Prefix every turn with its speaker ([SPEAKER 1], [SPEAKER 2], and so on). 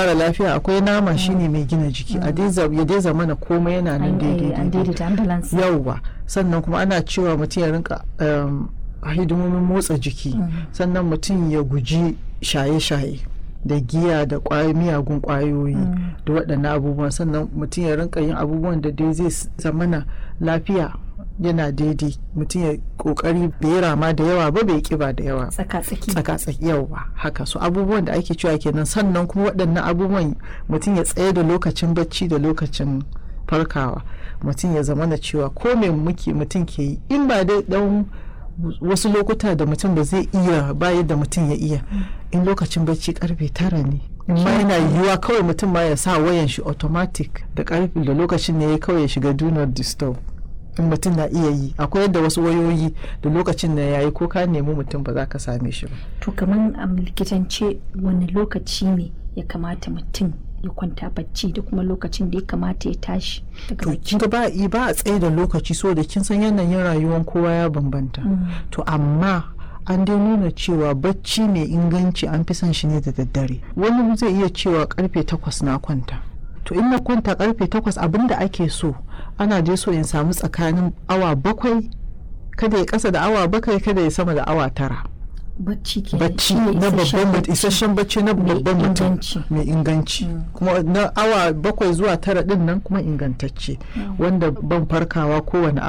[SPEAKER 1] mara lafiya akwai nama shine mai gina jiki a dai za- ya dai zamana komai yana nan
[SPEAKER 2] an
[SPEAKER 1] daidai
[SPEAKER 2] an
[SPEAKER 1] daidai
[SPEAKER 2] daidaita an balance
[SPEAKER 1] yauwa sannan kuma ana cewa mutum ya rinka um, hidimomin motsa jiki sannan mutum ya guji shaye-shaye da giya da kwayoyi miyagun kwayoyi da waɗannan abubuwan sannan mutum ya rinka yin abubuwan da dai zai s- zamana lafiya yana daidai mutum ya kokari bai rama da yawa ba bai kiba da yawa
[SPEAKER 2] tsaka tsaki
[SPEAKER 1] tsaka tsaki yawa haka so abubuwan da ake cewa kenan sannan kuma waɗannan abubuwan mutum ya tsaye da lokacin bacci da lokacin farkawa mutum ya zama da cewa ko me muke mutum ke yi in ba dai dan wasu lokuta da mutum ba zai iya ba yadda mutum ya iya in lokacin bacci karfe tara ne ma yana yiwuwa kawai mutum ma ya sa wayan shi automatic da karfe da lokacin ne ya kawai ya shiga do not disturb in mutum na iya yi akwai yadda wasu wayoyi da lokacin da ya yi ko ka nemi mutum ba za ka same shi ba
[SPEAKER 2] to kamar a likitance wani lokaci ne ya kamata mutum ya kwanta bacci da kuma lokacin da ya kamata ya tashi daga
[SPEAKER 1] to
[SPEAKER 2] bacci
[SPEAKER 1] kin ga ba i- ba a tsaye da lokaci so da kin san yanayin rayuwar kowa ya bambanta to amma an dai nuna cewa bacci mai inganci an fi son shi ne da daddare wani zai iya cewa karfe takwas na kwanta to in na kwanta karfe takwas abinda ake so ana dai so in samu tsakanin awa bakwai kada ya kasa da awa bakwai kada ya sama da awa tara
[SPEAKER 2] bacci ke
[SPEAKER 1] bacci na babban mutum isasshen bacci na
[SPEAKER 2] Mai
[SPEAKER 1] babban mutum
[SPEAKER 2] inganci.
[SPEAKER 1] mai inganci kuma na awa bakwai zuwa tara din nan kuma ingantacce wanda ban farkawa kowane